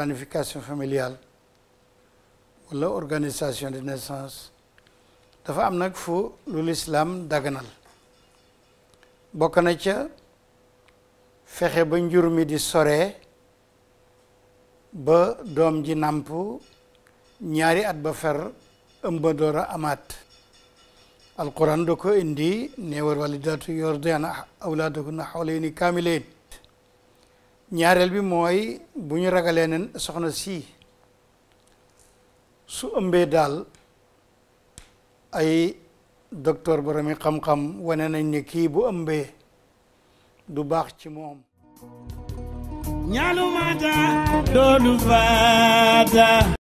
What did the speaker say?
planification familiale wala organisation de naissance dafa am nag fu lu lislaam daganal bokk na ca fexe ba njur mi di sore ba doom ji nàmp ñaari at ba fer ëmba door a amaat alquran da ko indi ne war walidatu yurdi'na awlaadahunna hawlayni kaamilayn ñaareel bi mooy bu ñu ragalee ne soxna si su ëmbee daal ay docteur boromi xam-xam wane nañ ne kii bu ëmbee du baax ci moom ñaalumata doolu faata